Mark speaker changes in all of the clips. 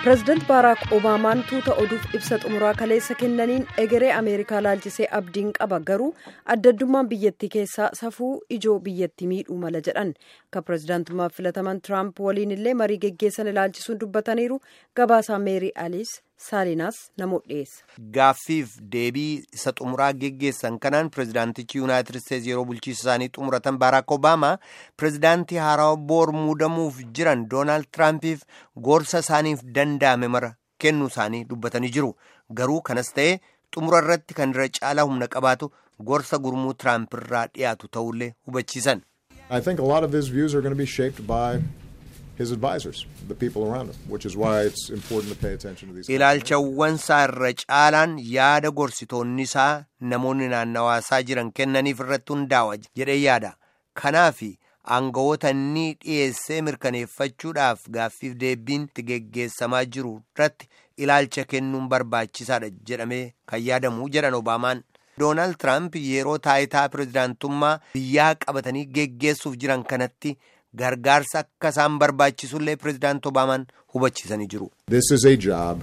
Speaker 1: pireezidaant baaraak obaamaan tuuta oduuf ibsa xumuraa kaleessa kennaniin egeree ameerikaa laalchisee abdiin qaba garuu addaddummaan biyyattii keessaa safuu ijoo biyyattii miidhuu mala jedhan kan pireezidaantummaaf filataman tiraamp waliin illee marii geggeessan ilaalchisuun dubbataniiru gabaasaa meerii aliis saalinaas namoota dhiyeessa.
Speaker 2: gaaffiif deebii isa xumuraa geggeessan kanaan pireezidaantichi yuunaayitid isteetsi yeroo bulchiisa isaanii xumuratan baaraak obaamaa pireezidaantii haarawaa boor muudamuuf jiran doonaald tiraampiif gorsa isaaniif danda'ame mara kennuu isaanii dubbatanii jiru garuu kanas ta'ee xumura irratti kan irra caalaa humna qabaatu gorsa gurmuu tiraamp irraa dhiyaatu ta'ullee hubachiisan.
Speaker 3: I think a lot of his views are going to be shaped by his advisors, the people around him, which is why it's important to pay attention to these.
Speaker 2: ilaalchawwan isaa irra caalaan yaada gorsitoonni isaa namoonni naannawaa isaa jiran kennaniif irratti hundaa'a jedhee yaada kanaaf aangawoota inni dhiyeessee mirkaneeffachuudhaaf gaaffiif deebiin itti geggeessamaa jiru irratti ilaalcha kennuun barbaachisaadha jedhamee kan yaadamu jedhan obaamaan. doonaald tiraamp yeroo taayitaa pireezidaantummaa biyyaa qabatanii geggeessuuf jiran kanatti gargaarsa akka isaan barbaachisullee pireezidaant obaamaan hubachiisanii jiru.
Speaker 3: This is a job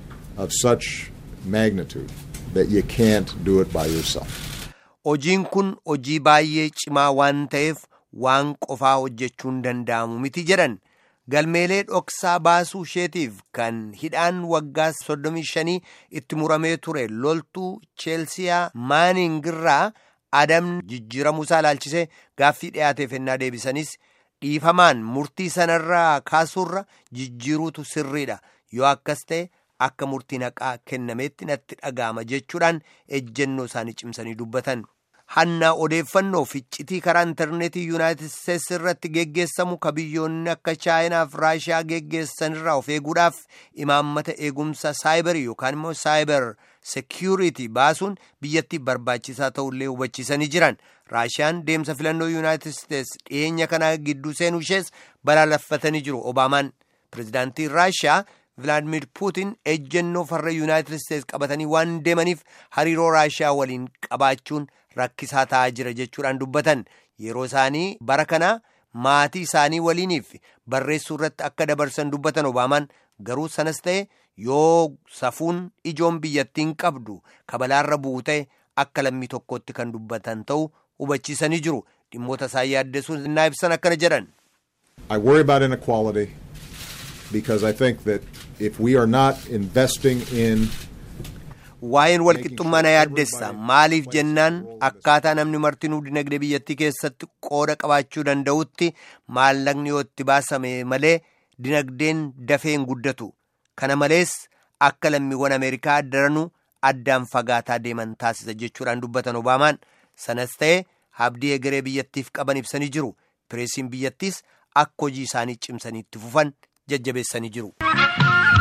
Speaker 3: of such magnitude that you can't do it by yourself.
Speaker 2: Hojiin kun hojii baay'ee cimaa waan ta'eef waan qofaa hojjechuun danda'amu miti jedhan galmeelee dhoksaa baasuu isheetiif kan hidhaan waggaa 35 itti muramee ture loltuu cheelsiyaa maaningirraa adamni jijjiiramuusaa ilaalchisee gaaffii dhiyaateef ennaa deebisanis dhiifamaan murtii sanarraa kaasuurra jijjiiruutu sirriidha yoo akkas ta'e akka murtiin haqaa kennameetti natti dhaga'ama jechuudhaan ejjennoo isaanii cimsanii dubbatan. hannaa odeeffannoo ficcitii karaa intarneetii yuunaayitid isteetsi irratti geggeessamu ka biyyoonni akka chaayinaaf raashiyaa geggeessanirraa of eeguudhaaf imaammata eegumsa saayibarii yookaan immoo saayibar seekiyuriitii baasuun biyyattii barbaachisaa ta'ullee hubachiisanii jiran raashiyaan deemsa filannoo yuunaayitid isteetsi dhiyeenya kanaa gidduu seenuu ishees balaaleffatanii jiru obaamaan pireezidaantiin raashiyaa vilaadimir puutin ejjennoo farra yuunaayitid isteetsi qabatanii waan deemaniif hariiroo raashiyaa waliin qabaachuun rakkisaa ta'aa jira jechuudhaan dubbatan yeroo isaanii bara kana maatii isaanii waliiniif barreessuu irratti akka dabarsan dubbatan obaamaan garuu sanas ta'e yoo safuun ijoon biyyattiin qabdu kabalaarra bu'u ta'e akka lammii tokkotti kan dubbatan ta'u hubachiisanii jiru dhimmoota isaan yaaddessuun innaa ibsan akkana jedhan.
Speaker 3: I worry about inequality because I think that if we are not investing in
Speaker 2: waa'een walqixxummaa na yaaddessa maaliif jennaan akkaataa namni martinuu dinagdee biyyattii keessatti qooda qabaachuu danda'utti maallaqni yoo itti baasame malee dinagdeen dafee hin guddatu kana malees akka lammiiwwan ameerikaa daranuu addaan fagaataa deeman taasisa jechuudhaan dubbatan obaamaan sanas ta'e abdii egeree biyyattiif qaban ibsanii jiru pireesiin biyyattiis akka hojii isaanii cimsanii itti fufan jajjabeessanii jiru.